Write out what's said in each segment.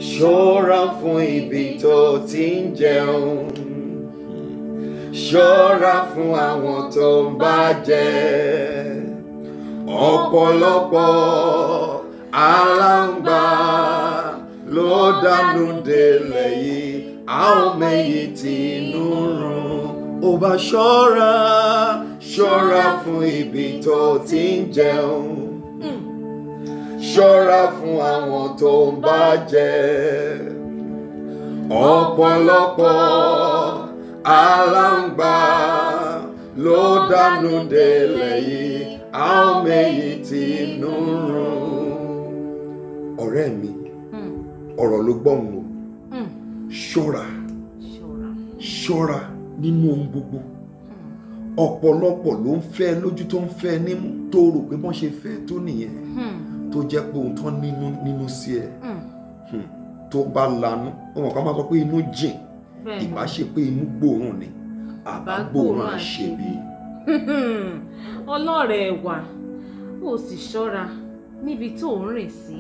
ṣọ́ra fún ibi tó ti ń jẹun ṣọ́ra fún àwọn tó ń bá jẹ ọ̀pọ̀lọpọ̀ aláǹgbá ló dánú délẹ̀ yìí a ò mẹ́yìn tí inú run ó bá ṣọ́ra ṣọ́ra fún ibi tó ti ń jẹun ṣọ́ra fún àwọn tó ń bá jẹ ọ̀pọ̀lọpọ̀ aláǹgbá ló dánú délẹ̀ yìí a ò mẹ́yìn tí inú run. ọ̀rẹ́ mi ọ̀rọ̀ ló gbọ́n o ṣọ́ra ṣọ́ra. ṣọ́ra nínú ohun gbogbo ọ̀pọ̀lọpọ̀ ló ń fẹ́ lójú tó ń fẹ́ nímú tó rò pé wọ́n ṣe fẹ́ tó nìyẹn tó jẹ́ pé ohun tán nínú nínú sí ẹ Hmm. tó bá lanú ọmọ kan máa sọ pé inú jìn bẹ́ẹ̀ni ìbá ṣe pé inú gbòòrùn ni àbá gbòòrùn àṣebí ọlọ́rẹ̀ wà ó sì ṣọ́ra níbi tó ń rìn sí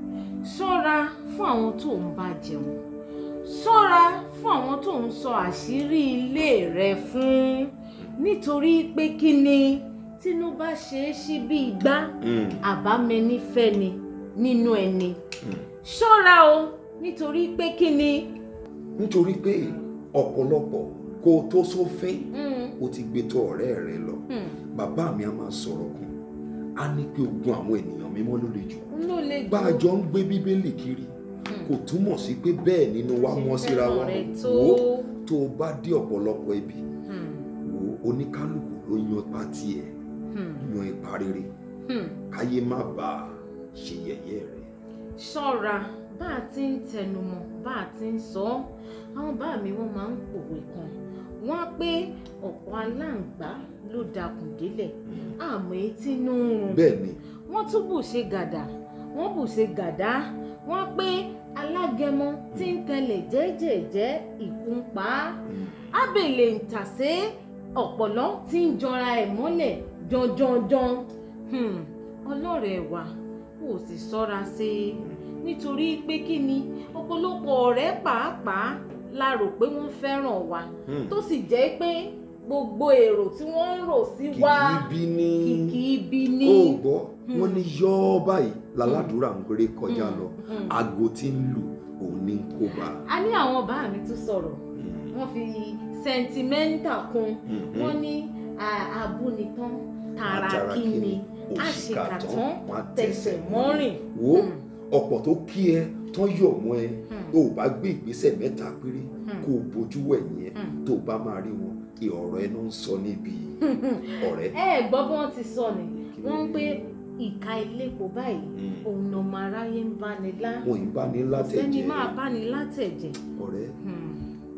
ṣọ́ra fún àwọn tó ń bá jẹun ṣọ́ra fún àwọn tó ń sọ àṣírí ilé rẹ fún nítorí pé kí ni tínú bá ṣe é sí bí igbá Hmm. àbámẹ́ni fẹ́ni nínú ẹni Hmm. ṣọ́ra o nítorí pé kí ni. nítorí pé ọ̀pọ̀lọpọ̀ kó o tó sófin Mm, o ti gbé tó ọ̀rẹ́ rẹ lọ mm, bàbá mi a máa sọ̀rọ̀ kan a ní pé ogun àwọn ènìyàn mímọ́ ló le jù ló lè jù. bá a jọ ń gbé bíbélì kiri kò túmọ̀ sí pé bẹ́ẹ̀ nínú wa mọ́ síra wa Ṣe fẹ́ràn rẹ tó. wò ó tó o bá dé ọ̀pọ̀lọpọ̀ ibi Hmm, wò ó oníkálukú ló yan ipa tiẹ̀ hmm, yan ipa rere hmm. káyé má bàa ṣe yẹ̀yẹ́ rẹ̀ ṣọ́ra bá a ti ń tẹnumọ́ bá a ti ń sọ ọ́ àwọn bá mi wọ́n máa ń pòwe kan wọ́n á pé ọ̀pọ̀ aláǹgbá ló dakùn délẹ̀ àmọ́ etí inú ń rùn bẹ́ẹ̀ ni wọ́n tún bù ṣe gàdà wọ́n bù ṣe gàdá wọ́n pé alágẹmọ tí ń tẹlẹ̀ jẹ́jẹ̀jẹ́ ìkúnpá mm, ábèlè ń tàsé ọ̀pọ̀lọ́ tí ń jọra ẹ̀ mọ́lẹ̀ janjanjan Hmm, ọlọ́rẹ̀ wa kò sì ṣọ́ra sí i nítorí pé kí ni ọ̀pọ̀lọpọ̀ ọ̀rẹ́ pàápàá la rò pé wọ́n fẹ́ràn wa mm. tó sì jẹ́ pé gbogbo èrò tí wọ́n ń rò sí wa kìkì bí ní kìkì ibi ni. ó gbọ́ wọ́n ní yọ́ báyìí láládùúrà ń gbére kọjá lọ Mm. aago tí ń lù òun ní kó bá a ní àwọn bá mi tún sọ̀rọ̀ Mm, wọ́n fi sẹ́ńtímẹ́ǹtà kún mm, wọ́n ní à- abúnitán tààrà Àtàrà kí kíni, ni òṣìkà tán, àṣìkàtán wọ́n á tẹsẹ̀ tẹsẹ̀ mọ́rìn. wo Mm. ọ̀pọ̀ tó kí ẹ tán yọ̀ mọ́ ẹ Mm. tó o bá gbé ìgbésẹ̀ mẹ́ta péré Mm. kó o bójú wẹ̀yìn ẹ Mm. tó o bá máa rí wọn ìọ̀rọ̀ ẹ ló ń sọ níbi ọ̀rẹ́. ẹ ẹ gbọ́ bí wọ́n ti sọ ni Kí wọ́n ń ni? pé ìka ilépo báyìí Mm. òun ọmọ aráyé ń bá ni lá wọn ì bá ní sẹ́ni látẹ̀jẹ́ máa bá ni látẹ̀jẹ̀ ọ̀rẹ́ Hmm.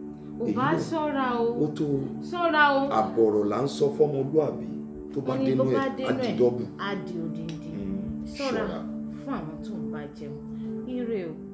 ò Èyí bá náà- ṣọ́ra o ó tó ṣọ́ra o àbọ̀rọ̀ là ń sọ fọ́mọlúàbí tó bá wọ́n ní dénú bó ẹ̀ bá dénú ẹ̀ àdìdọ́bù á di odindi Mm, ṣọ́ra fún àwọn tó ń bá jẹun ire o.